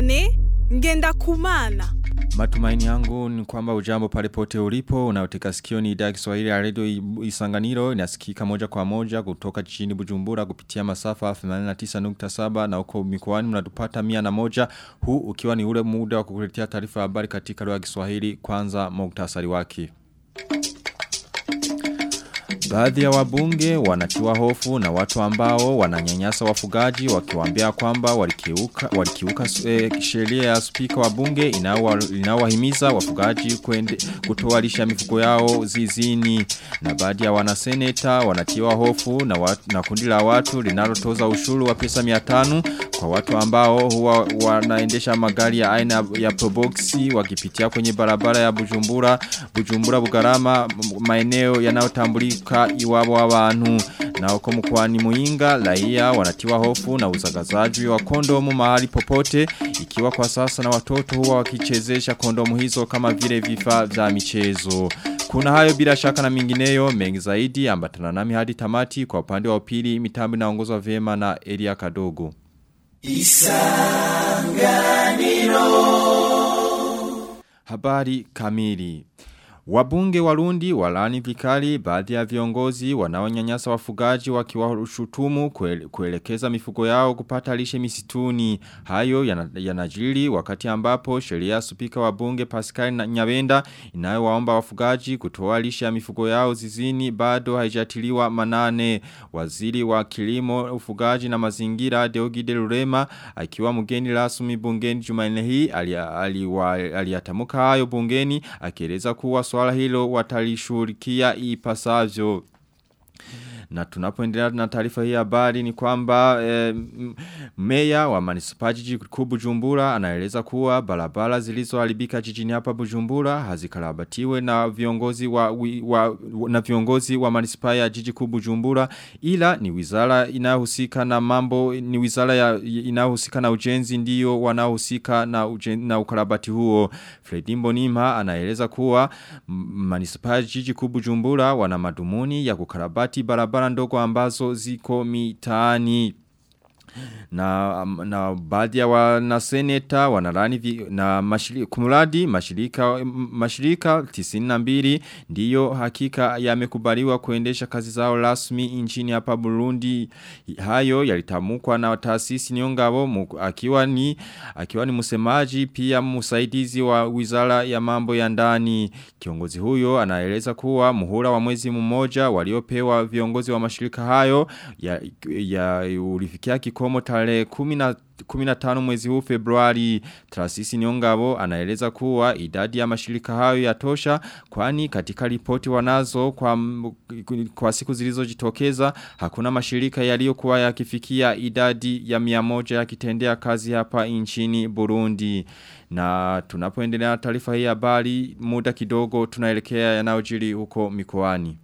Vianney ngenda kumana. Matumaini yangu ni kwamba ujambo pale pote ulipo unaoteka sikio ni idhaa ya Kiswahili ya Radio Isanganiro inasikika moja kwa moja kutoka jijini Bujumbura kupitia masafa 89.7 na uko mikoani mnatupata 101 huu ukiwa ni ule muda wa kukuletea taarifa ya habari katika lugha ya Kiswahili kwanza muktasari wake. Baadhi ya wabunge wanatiwa hofu na watu ambao wananyanyasa wafugaji wakiwaambia kwamba walikiuka walikiuka e, sheria ya spika wa bunge inawahimiza wafugaji kwende kutoa lisha mifugo yao zizini na baadhi ya wanaseneta wanatiwa hofu na watu, na kundi la watu linalotoza ushuru wa pesa 500 kwa watu ambao huwa wanaendesha magari ya aina ya proboxi wakipitia kwenye barabara ya Bujumbura Bujumbura Bugarama maeneo yanayotambulika iwabo w'abantu na uko mkwani muinga raia wanatiwa hofu na uzagazaji wa kondomu mahali popote ikiwa kwa sasa na watoto huwa wakichezesha kondomu hizo kama vile vifaa vya michezo kuna hayo bila shaka na mingineyo mengi zaidi ambatana nami hadi tamati kwa upande wa upili mitambo inaongozwa vyema na Elia Kadogo Isanganiro Habari kamili Wabunge warundi walani vikali baadhi ya viongozi wanaonyanyasa wafugaji wakiwashutumu kuelekeza mifugo yao kupata lishe misituni. Hayo yanajiri wakati ambapo sheria spika wa bunge Pascal na Nyabenda inayowaomba wafugaji kutoa lishe ya mifugo yao zizini bado haijatiliwa manane. Waziri wa kilimo ufugaji na mazingira Deogide Lurema akiwa mgeni rasmi bungeni Jumanne hii aliyatamuka hayo bungeni akieleza kuwa swala hilo watalishurikia ipasavyo. Na tunapoendelea na taarifa hii habari ni kwamba e, meya wa manispa jiji kuu Bujumbura anaeleza kuwa barabara zilizoharibika jijini hapa Bujumbura hazikarabatiwe na viongozi wa, wa na viongozi wa manispa ya jiji kuu Bujumbura ila ni wizara inayohusika na mambo ni wizara ya inayohusika na ujenzi ndio wanaohusika na ujen, na ukarabati huo Fredi Mbonima anaeleza kuwa manispa ya jiji kuu Bujumbura wana madumuni ya kukarabati barabara barabara ndogo ambazo ziko mitaani na, na baadhi ya wanaseneta wanarani vi, na mashirika, kumuradi mashirika, mashirika 92 ndiyo hakika yamekubaliwa kuendesha kazi zao rasmi nchini hapa Burundi hayo yalitamukwa na taasisi niongabo akiwa ni akiwa ni msemaji pia msaidizi wa wizara ya mambo ya ndani kiongozi huyo anaeleza kuwa muhula wa mwezi mmoja waliopewa viongozi wa mashirika hayo ya, ya ulifikia kikomo tarehe 10 15 mwezi huu Februari Trasisi Nyongabo anaeleza kuwa idadi ya mashirika hayo yatosha kwani katika ripoti wanazo kwa, kwa siku zilizojitokeza hakuna mashirika yaliyokuwa yakifikia idadi ya 100 yakitendea kazi hapa nchini Burundi na tunapoendelea taarifa hii habari muda kidogo tunaelekea yanayojiri huko mikoani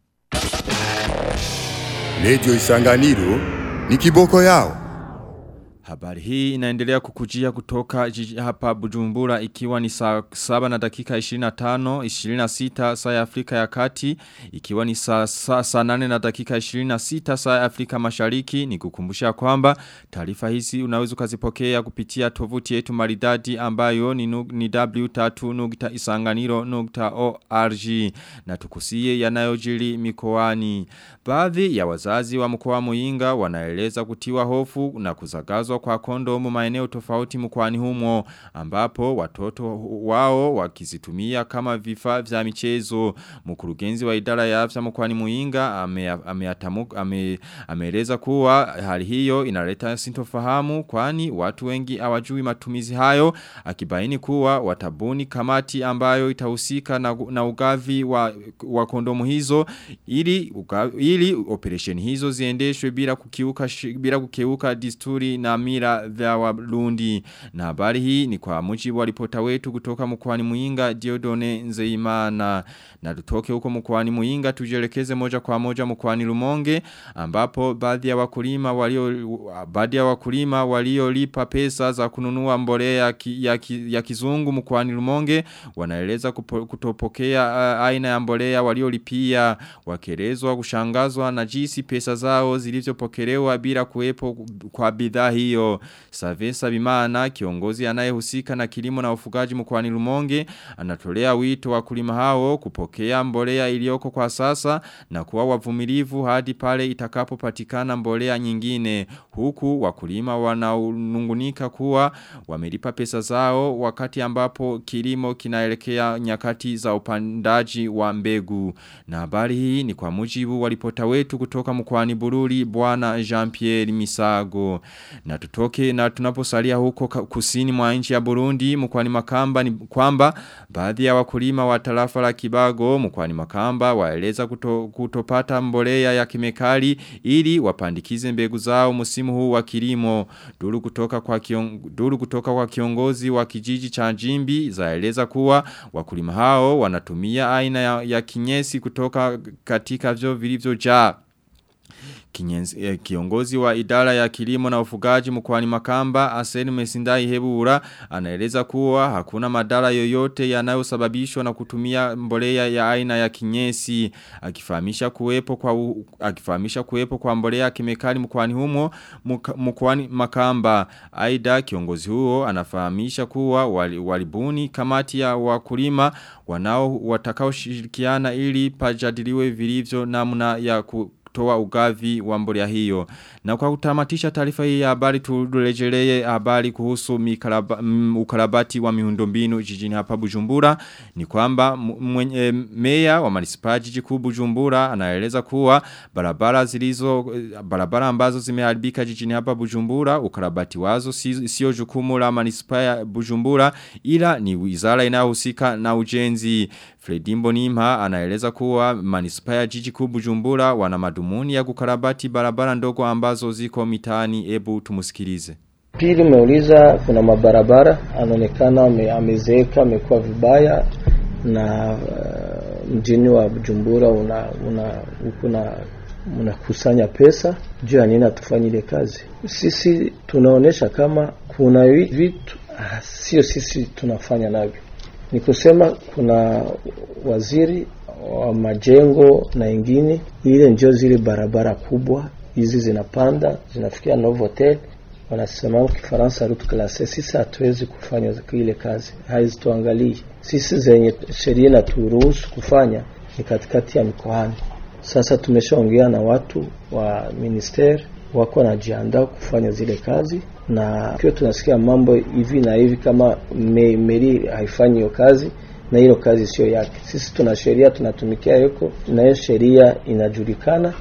Radio Isanganiro ni kiboko yao Habari hii inaendelea kukujia kutoka jiji hapa Bujumbura ikiwa ni saa 7 na dakika 25, 26 saa ya Afrika ya kati, ikiwa ni saa, saa, saa 8 na dakika 26 saa ya Afrika mashariki, ni kukumbusha kwamba taarifa hizi unaweza ukazipokea kupitia tovuti yetu maridadi ambayo ni, ni w3.isanganiro.org na tukusie yanayojiri mikoani. Baadhi ya wazazi wa mkoa Muinga wanaeleza kutiwa hofu na kuzagazwa kwa kondomu maeneo tofauti mkwani humo ambapo watoto wao wakizitumia kama vifaa vya michezo mkurugenzi wa idara ya afya mkwani Muinga ameeleza ame, ame kuwa hali hiyo inaleta sintofahamu kwani watu wengi hawajui matumizi hayo akibaini kuwa watabuni kamati ambayo itahusika na, na ugavi wa, wa kondomu hizo ili uga, ili operation hizo ziendeshwe bila kukiuka bila kukiuka disturi na mira vya warundi na habari hii ni kwa mujibu wa ripota wetu kutoka mkwani Muinga Diodone Nzeimana na tutoke huko mkwani Muinga tujelekeze moja kwa moja mkwani Lumonge ambapo baadhi ya wakulima walio baadhi ya wakulima waliolipa pesa za kununua mbolea ki, ya, ki, ya kizungu mkwani Lumonge wanaeleza kupo, kutopokea uh, aina ya mbolea waliolipia wakelezwa kushangazwa na jinsi pesa zao zilizopokelewa bila kuwepo kwa bidhaa hizo hiyo. Savesa Bimana kiongozi anayehusika na kilimo na ufugaji mkoani Rumonge anatolea wito wakulima hao kupokea mbolea iliyoko kwa sasa na kuwa wavumilivu hadi pale itakapopatikana mbolea nyingine huku wakulima wanaunungunika kuwa wamelipa pesa zao wakati ambapo kilimo kinaelekea nyakati za upandaji wa mbegu na habari hii ni kwa mujibu wa ripota wetu kutoka mkoani Bururi bwana Jean-Pierre Misago na tutoke na tunaposalia huko kusini mwa nchi ya Burundi mkoani Makamba ni kwamba baadhi ya wakulima wa tarafa la Kibago mkoani Makamba waeleza kuto, kutopata mbolea ya kemikali ili wapandikize mbegu zao msimu huu wa kilimo duru kutoka kwa kion, duru kutoka kwa kiongozi wa kijiji cha Jimbi zaeleza kuwa wakulima hao wanatumia aina ya, ya kinyesi kutoka katika vyo vilivyojaa Kinyenzi, eh, kiongozi wa idara ya kilimo na ufugaji mkwani makamba Aseni Mesindai Hebura anaeleza kuwa hakuna madara yoyote yanayosababishwa na kutumia mbolea ya aina ya kinyesi akifahamisha kuwepo kwa u, akifahamisha kuwepo kwa mbolea ya kemikali mkwani humo mkwani makamba aida kiongozi huo anafahamisha kuwa wali, walibuni kamati ya wakulima wanao watakao shirikiana ili pajadiliwe vilivyo namna ya ku, kutoa ugavi wa mbolea hiyo. Na kwa kutamatisha taarifa hii ya habari turejelee habari kuhusu mikaraba, m, ukarabati wa miundombinu jijini hapa Bujumbura ni kwamba mwenye meya wa manispa jiji kuu Bujumbura anaeleza kuwa barabara zilizo barabara ambazo zimeharibika jijini hapa Bujumbura ukarabati wazo sio jukumu la manispa ya Bujumbura ila ni wizara inayohusika na ujenzi Fredimbo Nimha anaeleza kuwa manispa ya jiji kuu Bujumbura wana madumuni ya kukarabati barabara ndogo ambazo ziko mitaani ebu tumusikilize. Pili umeuliza kuna mabarabara anaonekana amezeeka amekuwa vibaya na uh, mjini wa Bujumbura una una kuna unakusanya pesa juu ya nini atufanyile kazi. Sisi tunaonesha kama kuna vitu sio sisi tunafanya navyo ni kusema kuna waziri wa majengo na ingine, ile ndio zile barabara kubwa hizi zinapanda zinafikia Novotel, wanasema Kifaransa route classe. Sisi hatuwezi kufanya ile kazi, haizituangalii sisi. Zenye sheria inaturuhusu kufanya ni katikati ya mikoani. Sasa tumeshaongea na watu wa ministeri wako wanajiandaa kufanya zile kazi, na pia tunasikia mambo hivi na hivi, kama me, meri haifanyi hiyo kazi na hilo kazi sio yake. Sisi tuna sheria tunatumikia yuko na hiyo sheria inajulikana.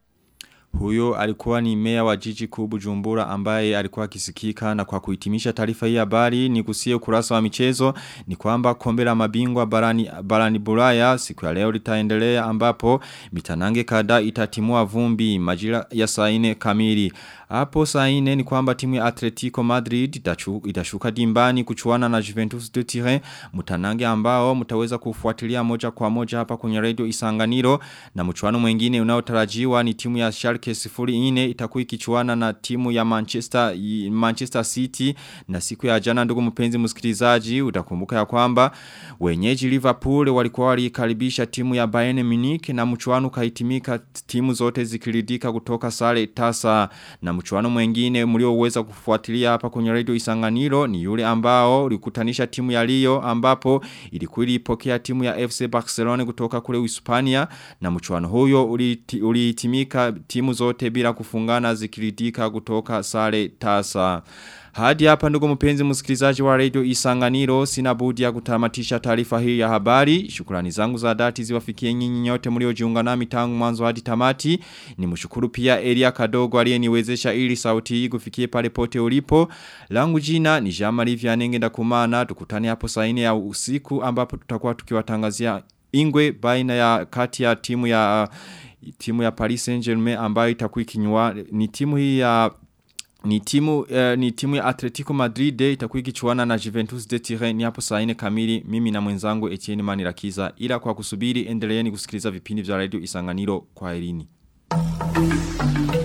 Huyo alikuwa ni meya wa jiji kuu Bujumbura ambaye alikuwa akisikika na kwa kuhitimisha taarifa hii habari ni kusie ukurasa wa michezo ni kwamba kombe la mabingwa barani barani Bulaya siku ya leo litaendelea ambapo mitanange kada itatimua vumbi majira ya saa 4 kamili. Hapo saa 4 ni kwamba timu ya Atletico Madrid itashuka dimbani kuchuana na Juventus de Turin mtanange ambao mtaweza kufuatilia moja kwa moja hapa kwenye radio Isanganiro na mchuano mwingine unaotarajiwa ni timu ya Schalke 04 itakuwa ikichuana na timu ya Manchester Manchester City na siku ya jana ndugu mpenzi msikilizaji utakumbuka ya kwamba wenyeji Liverpool walikuwa walikaribisha timu ya Bayern Munich na mchuano kahitimika timu zote zikiridika kutoka sare tasa na mchuano mwingine mlioweza kufuatilia hapa kwenye radio Isanganiro ni yule ambao ulikutanisha timu ya Rio ambapo ilikuwa ilipokea timu ya FC Barcelona kutoka kule Hispania na mchuano huyo ulihitimika timu zote bila kufungana zikiridika kutoka sare tasa. Hadi hapa ndugu mpenzi msikilizaji wa radio Isanganiro sina budi ya kutamatisha taarifa hii ya habari. Shukrani zangu za dhati ziwafikie nyinyi nyote mliojiunga nami tangu mwanzo hadi tamati. Nimshukuru pia Elia Kadogo aliyeniwezesha ili sauti hii kufikie pale pote ulipo. Langu jina ni Jean-Marie Vianenge ndakumana. Tukutane hapo saa 4 ya usiku ambapo tutakuwa tukiwatangazia ingwe baina ya kati ya timu ya timu ya Paris Saint-Germain ambayo itakuwa ikinywa ni timu hii ya ni timu uh, ni timu ya Atletico Madrid itakuwa ikichuana na Juventus de Turin ni hapo saa 4 kamili mimi na mwenzangu Etienne Manirakiza ila kwa kusubiri endeleeni kusikiliza vipindi vya radio Isanganiro kwa elini.